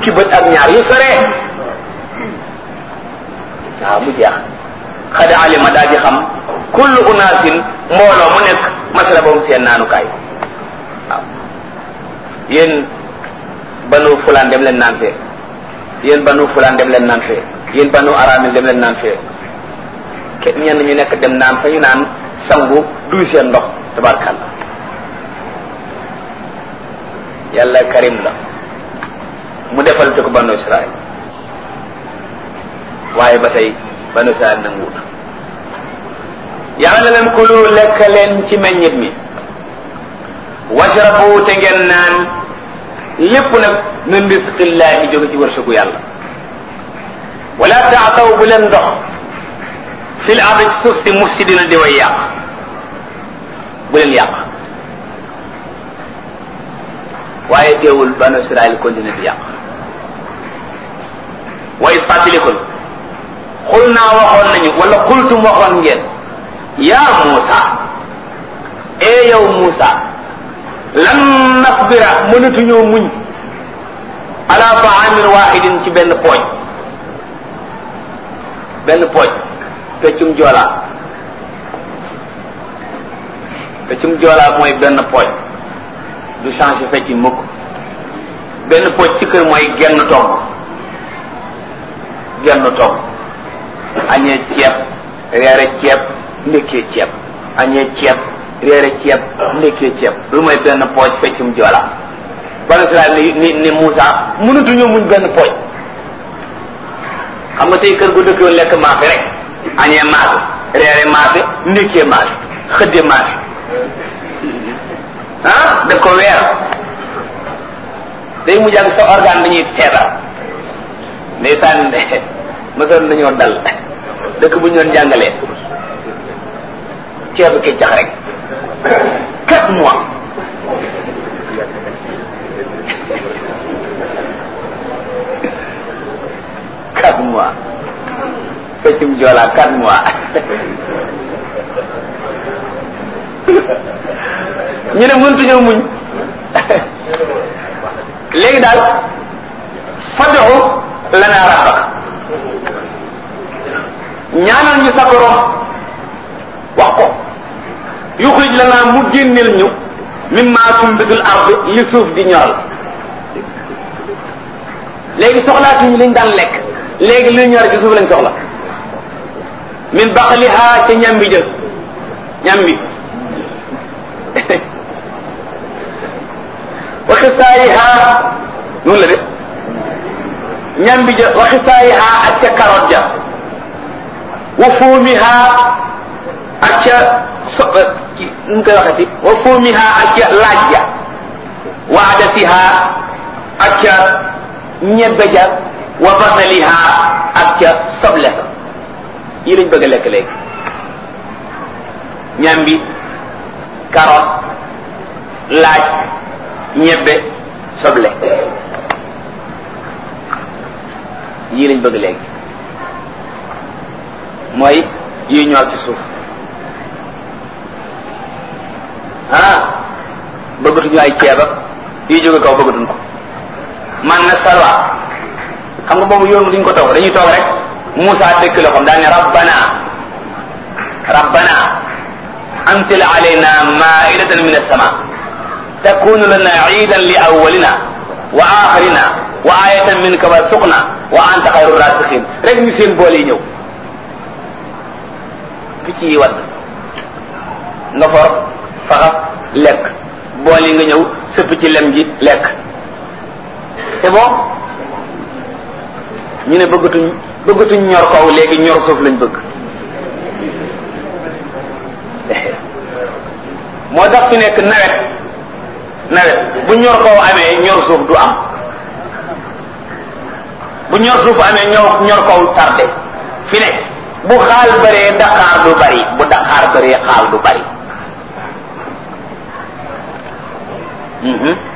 fukki bët ak ñaar yu soree waaw mu jeex xada alima daal di xam kullu unaasin mbooloo mu nekk masrabahum seen naanukaay waaw yéen banu fulaan dem leen naan fee yéen banu fulaan dem leen naan fee yéen banu araamil dem leen naan fee ke ñenn ñu nekk dem naan fa ñu naan sangu duy seen ndox tabarkàlla yàlla karim la mu defal te ko banu israel waaye ba tey banu israel nanguwut yàlla na leen kulu lekk leen ci meññit mi washrabu te ngeen naan lépp nag min risqillahi jóge ci wërsëgu yàlla wala taataw bu leen dox fil ardi ci suuf si mufsidina di way yàq bu leen yàq waaye teewul banu israel continue di yàq wa is fàttalikul xul naa waxoon nañu wala xultum waxoon ngeen yaa Muusa ee yow Muusa lan nasbira mënatuñoo muñ ala taamin waxidin ci benn pooj benn pooj peccum joolaa peccum joolaa mooy benn pooj du changé fecc mukk benn pooj ci kër mooy genn togg genn togg añee ceeb reere ceeb ndekkee ceeb añee ceeb reere ceeb ndekkee ceeb lu mooy benn pooj feccum joola banu Israel ni ni ni Moussa mënatuñoo muñ benn pooj xam nga tey kër gu dëkkoon lekk maafe rek añee maafe reere maafe ndekkee maafe xëdde maafe ah daf ko weer day mujj ak sa organe dañuy feebar ndeysaan mësoon nañoo dal dëkk bu ñu doon jàngalee ceebu keccax rek quatre mois quatre mois feccum joolaa quatre mois ñu ne mëntuñoo muñ léegi daal fad'u lana rabbak ñaanal ñu sa borom wax ko yuxrij lana mu génneel ñu mimma tumbitul ard li suuf di ñoral léegi soxlaatuñu liñ daan lekk léegi li ñor ci suuf lañ soxla min baqliha ca ñambi jël ñambi wa xisaayiha noonu la de ñambi ja wa xisaayiha ak ca carotte ja wa fuumiha ak ca so nu mu koy waxati wa fuumiha ak ca laaj ja wa adasiha ak ca ñebbe ja wa basaliha ak ca soble sa yi lañ bëgg a lekk léegi ñambi carotte laaj ñebbe soble yii lañ bëgg léegi mooy yi ñor ci suuf ah bëggatuñu ay ceeb ak yi jóge kaw bëggatuñ ko man na salwa xam nga boobu yoon duñ ko toog dañuy toog rek Moussa dëkk la xam daa ne rabbana rabbana anzil alayna maidatan min as-sama takunu lana iidan li awwalina wa axirina wa ayatan minka warzuqna wa anta xayru rasiqin rek ñu seen boole yi ñëw picc yi wadd nga for faxas lekk bool yi nga ñëw sëpp ci lem ji lekk c'est bon ñu ne bëggatuñ bëggatuñ ñor kaw léegi ñor suuf lañ bëgg moo tax fi nekk nawet nawet bu ñor kaw amee ñor suuf du am bu ñor suuf amee ñor ñor kaw tardé fi ne bu xaal bëree daqaar du bari bu daqaar bëree xaal du bari